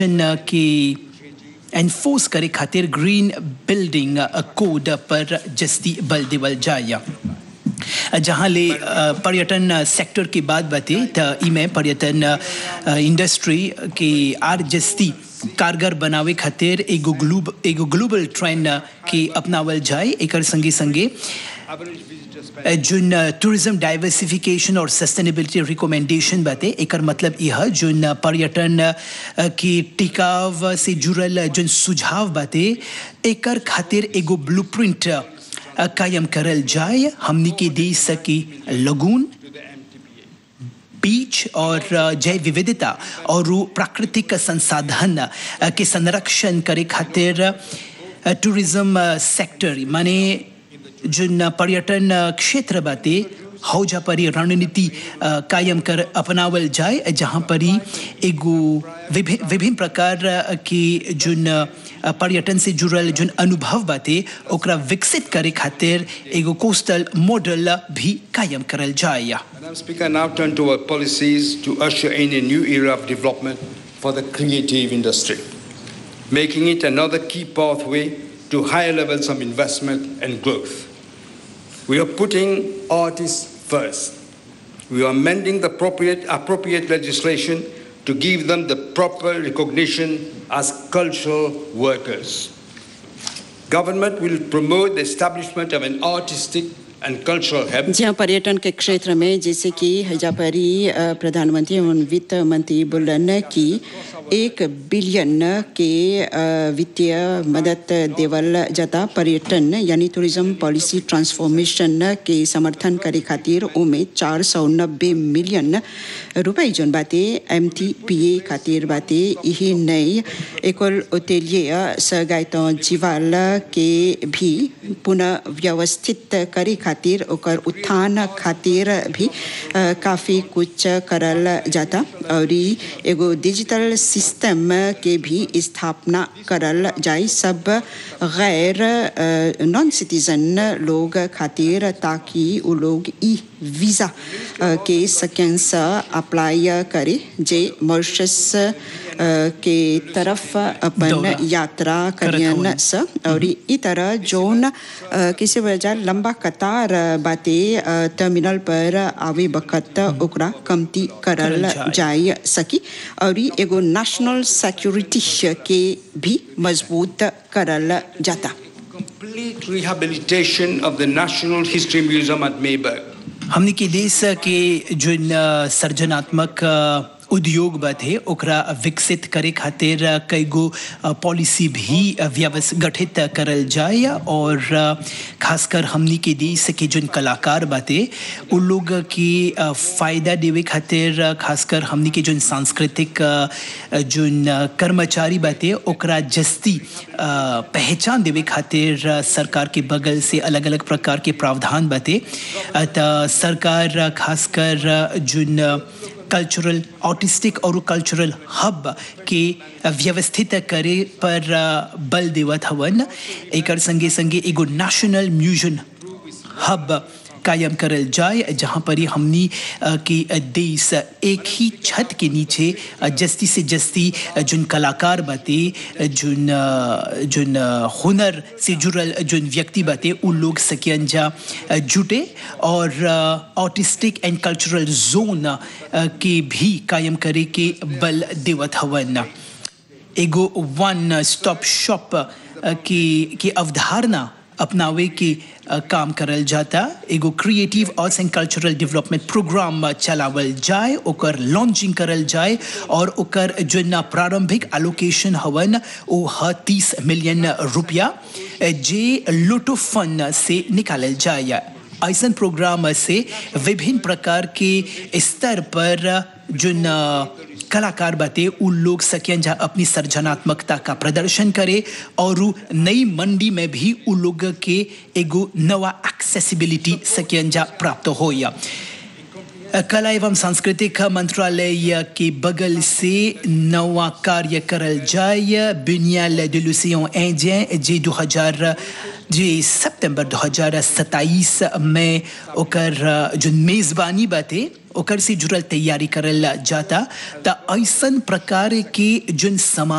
के एनफोर्स करे खातिर ग्रीन बिल्डिंग कोड पर जस्ती बल देवल जाय जहाँ ले पर्यटन सेक्टर की बात बाते त इमे पर्यटन इंडस्ट्री के आर जस्ती कारगर बनावे खातिर एगो ग्लोब एगो ग्लोबल ट्रेंड के अपनावल जाए एकर संगे संगे जुन टूरिज्म डाइवर्सिफिकेशन और सस्टेनेबिलिटी रिकमेंडेशन बाते एकर मतलब यह जुन पर्यटन की टिकाव से जुड़ल जुन सुझाव बाते एकर खातिर एगो ब्लूप्रिंट कायम करल जाए हमनी के देश की लगून बीच और जैव विविधता और प्राकृतिक संसाधन के संरक्षण करे खातिर टूरिज्म सेक्टर माने जुन पर्यटन क्षेत्र बाते हौजा परी रणनीति कायम कर अपनावल जाए जहाँ परी एगो विभिन्न विभिन्न प्रकार के जुन पर्यटन से जुड़ल जुन अनुभव बाते ओकरा विकसित करे खातिर एगो कोस्टल मॉडल भी कायम करल जाए Madam Speaker, now turn to our policies to usher in a new era of development for the creative industry, making it another key pathway to higher levels of investment and growth. We are putting artists first. We are amending the appropriate, appropriate legislation to give them the proper recognition as cultural workers. Government will promote the establishment of an artistic and cultural hub. जहाँ पर्यटन के क्षेत्र में जैसे कि हजापरी प्रधानमंत्री एवं वित्त मंत्री बोलन कि एक बिलियन के वित्तीय मदद देवल जाता पर्यटन यानी टूरिज्म पॉलिसी ट्रांसफॉर्मेशन के समर्थन करे खातिर उमे चार सौ नब्बे मिलियन रुपए जोन बाते एम टी पी ए खातिर बाते यही नई एकोल ओतेलिए सगायत जीवाल के भी पुनः व्यवस्थित करे खातिर ओकर उत्थान खातिर भी काफ़ी कुछ करल जाता और एगो डिजिटल सिस्टम के भी स्थापना करल जाए सब गैर नॉन सिटीजन लोग खातिर ताकि वो लोग ई वीज़ा के सेकेंस अप्लाई करे जे मॉरिशस के तरफ अपन यात्रा करियन स और ई तरह जोन किसी वजह लंबा कतार बाते टर्मिनल पर आवे बखत ओकरा कमती करल जाय सकी और एगो नेशनल सिक्योरिटी के भी मजबूत करल जाता Complete rehabilitation of the National History Museum at Mayberg. हमनी के देश के जुन सर्जनात्मक उद्योग बाते ओकरा विकसित करे खातिर कई गो पॉलिसी भी व्यवस्थ गठित करल जाए और खासकर हमनी के देश के जुन कलाकार बाते उन लोग की फायदा देवे खातिर खासकर हमनी के जुन सांस्कृतिक जुन कर्मचारी बाते ओकरा जस्ती पहचान देवे खातिर सरकार के बगल से अलग अलग प्रकार के प्रावधान बाते त सरकार खासकर जुन कल्चरल ऑटिस्टिक और कल्चरल हब के व्यवस्थित करे पर बल देवत हवन एकर संगे संगे एगो नेशनल म्यूजियम हब कायम करल जाए जहाँ पर ही हमनी की देश एक ही छत के नीचे जस्ती से जस्ती जुन कलाकार बाते जुन जुन हुनर से जुड़ल जुन व्यक्ति बाते उन लोग सकियन जा जुटे और ऑटिस्टिक एंड कल्चरल जोन के भी कायम करे के बल देवत हवन एगो वन स्टॉप शॉप की की अवधारणा अपनावे के काम करल जाता एगो creative arts and cultural development programme चलावल जाए ओकर लॉन्चिंग करल जाए और ओकर जो ना प्रारंभिक एलोकेशन हवन वो ह तीस मिलियन रुपया जे लोटो फंड से निकालल जाए ऐसा प्रोग्राम से विभिन्न प्रकार के स्तर पर जो कलाकार बाते उन लोग सकें जा अपनी सर्जनात्मकता का प्रदर्शन करे और नई मंडी में भी उन लोग के एगो नवा एक्सेसिबिलिटी सकें जा प्राप्त हो या कला एवं सांस्कृतिक मंत्रालय के बगल से नवा कार्य करल जाए बुनियाल de l'océan Indien जे 2000 जे सितंबर 2027 में ओकर जो मेजबानी बाते ओकर से जुड़ल तैयारी करल जाता त ऐसन प्रकार के जोन समा